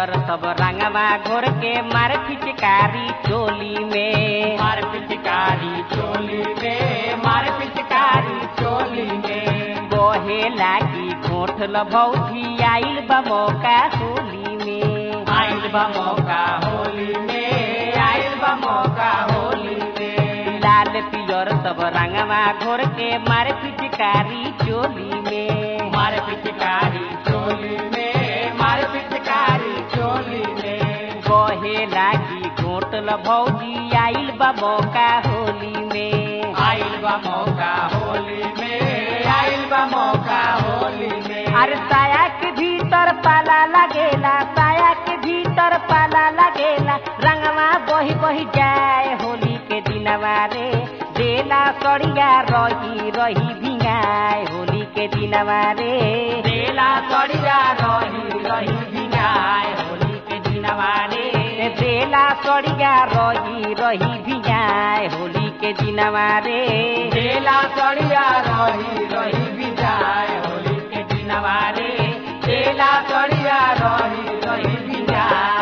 पियर सब रंगवा घोर के मार फिचकारी चोली में मार पिचकारी चोली में मार पिचकारी चोली में बहे लागी घोठल भौजी आइल बा मौका होली में आइल बा मौका होली में आइल बा मौका होली में लाल पियर सब रंगवा घोर के मार फिचकारी चोली में मार पिचकारी चोली में मार पिचकारी चोली में बहे लागी घोटल भौजी आइल बा मौका होली में आइल बा मौका होली में आइल बा मौका होली में अरे साया के भीतर पाला लगेला साया के भीतर पाला लगेला रंगवा बही बही जाए होली के दिनवा रे देला सड़िया रही रही भिंगाए होली के दिनवा रे देला सड़िया रही रही भिंगाए होली के दिनवा रे देला सड़िया रही रही भिंगाए होली के दिनवा रे देला सड़िया रही रही भिजाए होली के दिनवा रे देला सड़िया रही रही भिजाए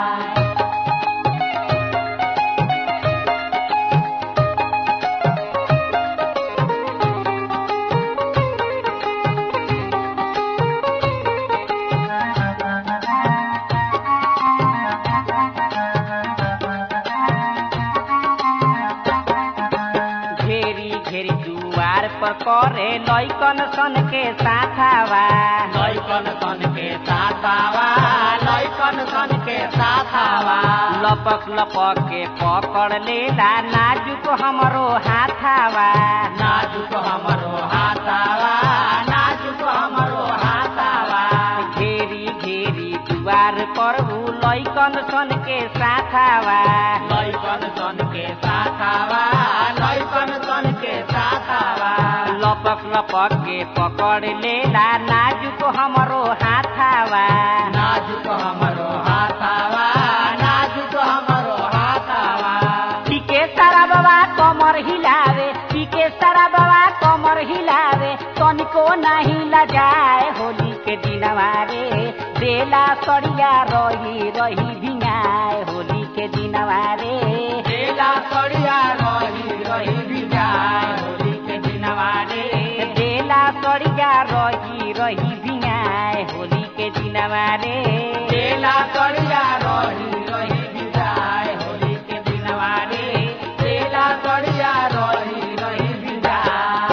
घेरी घेरी दुआर पर करे लैकन सन के साथावा लैकन सन के साथावा लैकन सन के साथावा लपक लपक के पकड़ लेला नाजुक हमरो हाथावा नाजुक हमरो हाथावा नाजुक हमरो हाथावा घेरी घेरी दुआर पर ऊ लैकन सन के साथावा लैकन सन के साथावा लैकन सन के साथावा लपक लपक के पकड़ लेला नाजुक हमरो हाथावा नाजुक हमरो हाथावा नाजुक हमरो हाथावा पीके सारा बाबा कमर हिलावे पीके सारा बाबा कमर हिलावे तनिको नहीं लजाए होली के दिनवा रे देला सड़िया रही रही भिंगाए होली के दिनवा रे देला सड़िया रही रही भिजाए होली के दिनवा रे देला सड़िया रही रही भिंगाए होली के दिनवा रे देला सड़िया रही रही भिजाए होली के दिनवा रे देला सड़िया रही रही भिजाए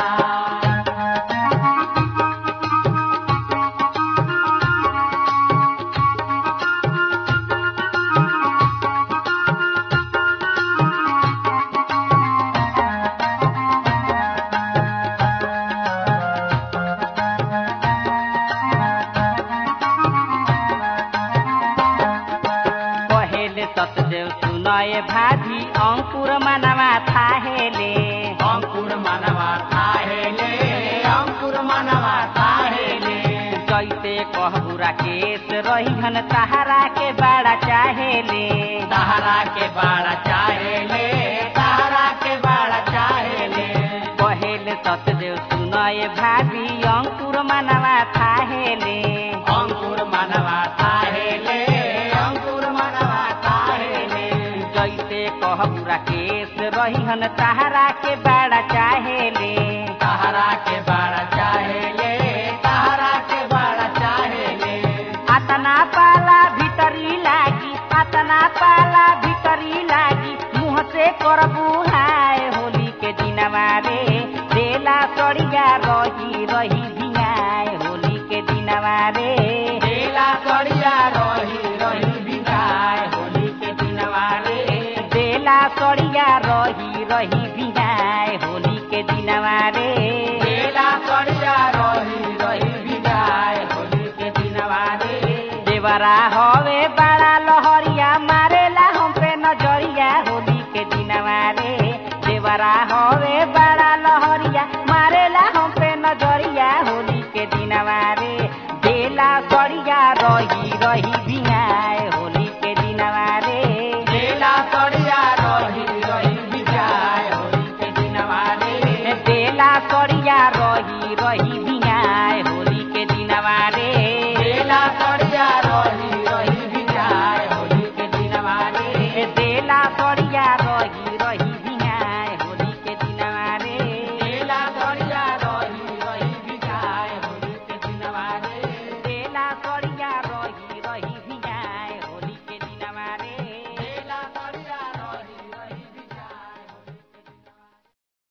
कहेले सतदेव सुनय भाभी अंकुर मनवा थाहेले अंकुर मनवा थाहेले अंकुर मनवा थाहेले जैसे कहबुरा केस रहीहन तहारा के बड़ा चाहेले सहारा के बाड़ा चाहेले सहारा के बाड़ा चाहेले कहेले सतदेव सुनय भाभी अंकुर मनवा थाहेले अंकुर मनवा थाहेले अंकुर मनवा थाहेले जैसे कहबुरा केस रहीहन तहारा के बड़ा चाहेले सहारा के बाड़ा चाहेले सहारा के बाड़ा चाहेले अतना पाला भीतरी लागी अतना पाला भीतरी लागी मुँह से करबू हाय होली के दिनवा रे देला सड़िया रही रही भिंगाए होली के दिनवा रे देला सड़िया रही रही भिजाए होली के दिनवा रे देला सड़िया रही रही भिंगाए होली के दिनवा रे देला सड़िया रही रही भिजाए होली के दिनवा रे देवरा हवे बड़ा लहरिया मारेला हम पे नजरिया होली के दिनवा रे देवरा हवे बड़ा लहरिया मारेला हम पे नजरिया होली के दिनवा रे देला सड़िया रही रही भी